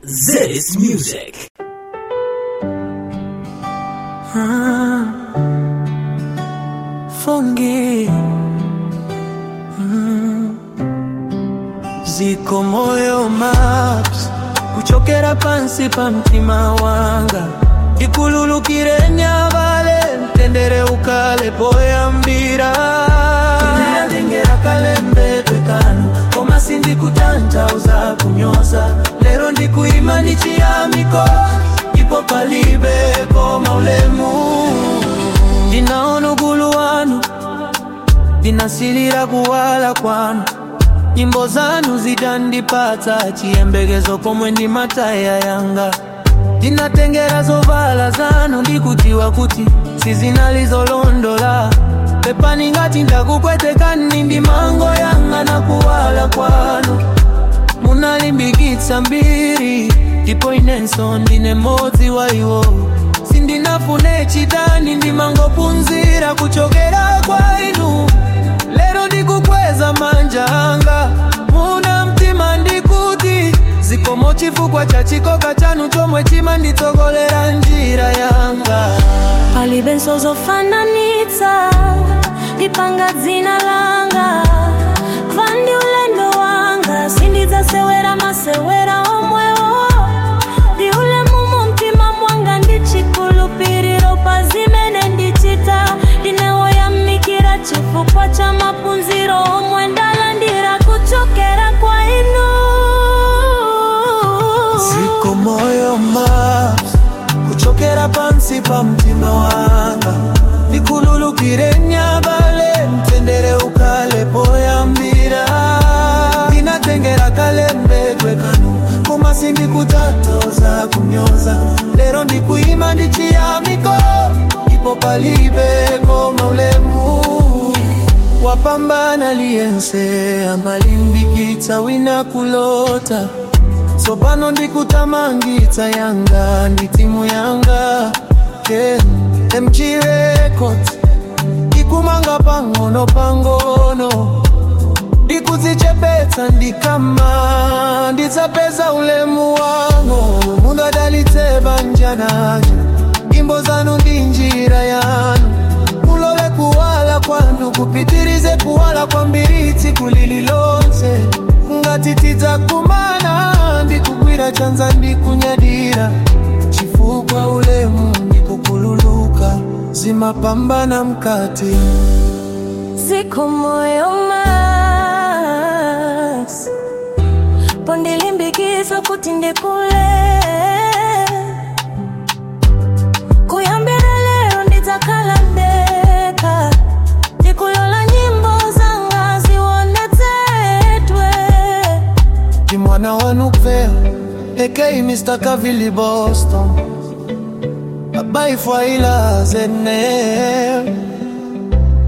This music. Fungi Mm. ziko moyo maps kuchokera pansi pa mtima wanga ikululukire nyavale mtendere ukale poya mbira inayatengera kalembe twekano koma sindikutantauza kunyoza lero ndikuima ndichiyamiko ipo palibe koma ulemu ndinaona ugulu wanu ndinasilira kuwala kwanu nyimbo zanu zitandipatsa chiyembekezo pomwe ndi mataya yanga ndinatengera zovala zanu ndikudziwa kuti sizinalizolondola pepani ngati ndakupwetekani ndi mango yanga na kuwala kwanu munalimbikitsa mbiri ndipo inenso ndine modzi wa iwo sindinafune chitani ndimangophunzira kuchokera kwa inu lero ndikukweza manja anga muna mtima ndikuti zikomo chifukwa cha chikoka chanu chomwe chimanditsogolera njira yanga palibe nsozofananitsa ndipanga dzina langa vandi ulendo wanga sindidzasewera masewera omwewo ndi ulemu mu mtima mwanga ndichikhulupiriro pa zimene ndichita ndinewoyamikira chifukwa cha maphunziro omwe ndalandira kuchokera kwa inu ziko moyo maps kuchokera pansi pa mtima wanga ndikululukire nyabale mtendere ukale poyambira ndinatengera kalembe twekanu koma sindikutatoza kunyoza lero ndikuima ndichiyamiko ipo palibe koma ulemu wapambana liyense amalimbikitsa wina kulota tsopano ndikutamangitsa yanga ndi timu yanga yeah. mg records ikumanga pang'ono pang'ono ndikudzichepetsa ndikama ndidzapeza ulemu wangu mungadalitse banja naja nyimbo zanu ndi njira yanu mulole kuwala kwanu kupitirize kuwala kwa mbiritsi kulililonse ngati tidzakumana ndikugwira chanza ndikunyadira chifukwa ulemu ndikukululuka zimapambana mkati ziko moyo mas pondilimbikizwa kuti ndikule kuyambira lero ndidzakhala ndekha ndikulola nyimbo zanga zionetsedwe ndi mwana wanu kupera ekei mr kavili boston abaifwaila zene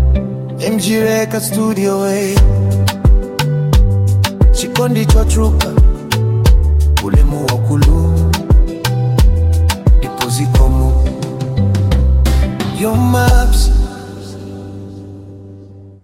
mg record studio way chikondi chochuka